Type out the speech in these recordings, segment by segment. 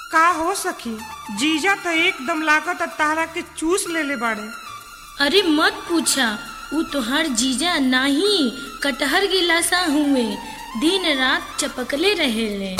का हो सखी जीजा तो एकदम लागत तारा के चूस लेले बाड़े अरे मत पूछा ऊ तोहार जीजा नाही कटहर गिलासा हुए दिन रात चपकले रहेले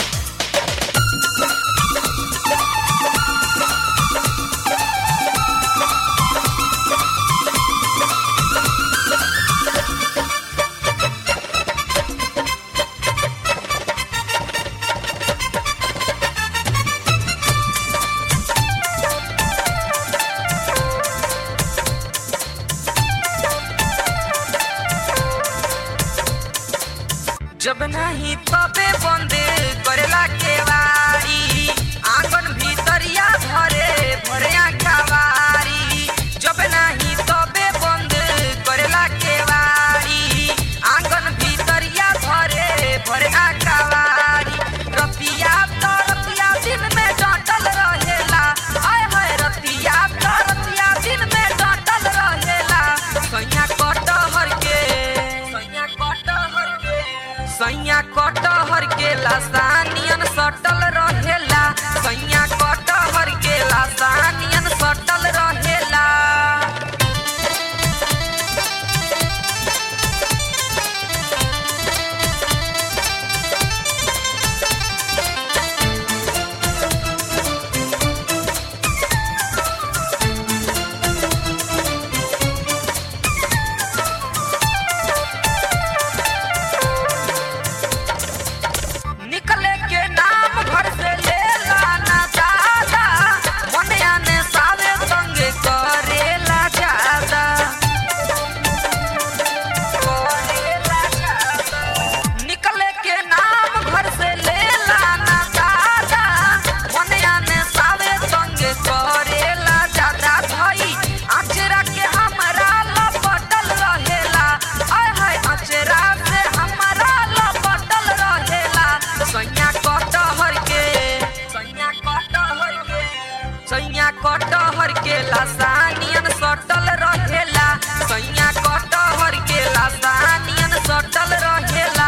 जब नहीं तबे बंदे करेला केवाड़ी आंगन भीतरिया भरे भरे कवारी जब नहीं तबे बंद करेला केवाड़ी आंगन भीतरिया भरे भरे कवारी रतिया तो रतिया दिन में डटल रहेला आय हाय रतिया तो रतिया दिन में डटल रहेला सैया कटहर के सैया कटहर के सैया कटहर के लासानियन सटल रहेला सैया कटहर के लासानियन सटल रहेला निकले के नाम घर से लेला ना दादा मनिया ने सावे संगे करेला ज्यादा करेला ज्यादा निकले के नाम घर से लेला ना दादा मनिया ने सावे संगे करेला ज्यादा भाई अचरा के हमरा लपटल रहेला आय हाय अचरा से हमरा लपटल रहेला सैया कटहर के सैया कटहर के सैया कटहर के लासानियन सटल रहेला सैया कटहर के लासानियन सटल रहेला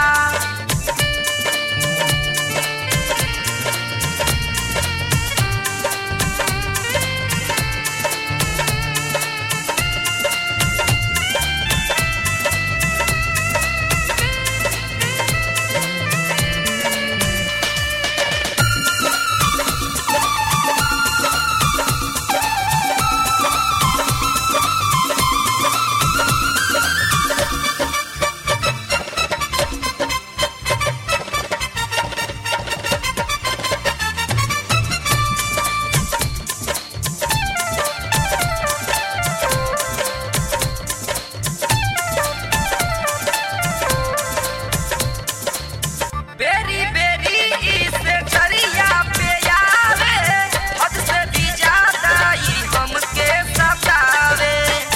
बेरी बेरी इसे चरिया पे आवे हद से भी ज्यादा ई हमके सतावे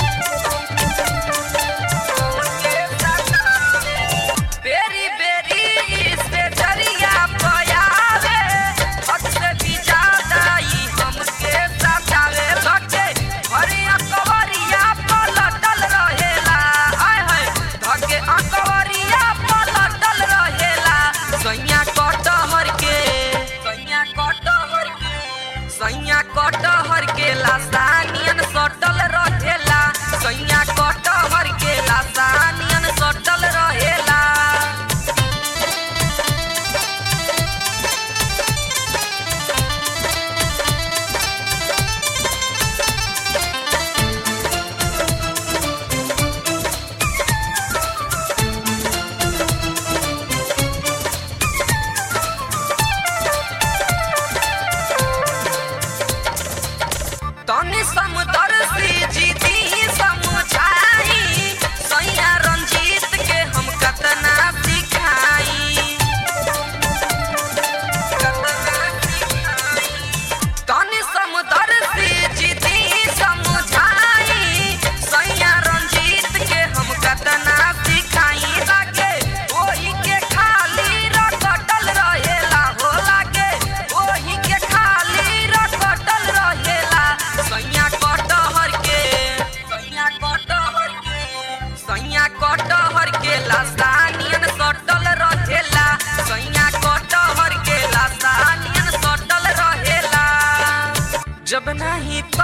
हमके सतावे बेरी बेरी इसे चरिया पे आवे हद से भी ज्यादा ई हमके सतावे लगे हरिया कवरिया पलटल रहेला आय हाय धके अकवरिया पलटल रहेला सैया कटहर के सैया कटहर के सैया कटहर के लासानियन सटल रहेला सैया कटहर के लासानियन सटल रहेला तनी नहीं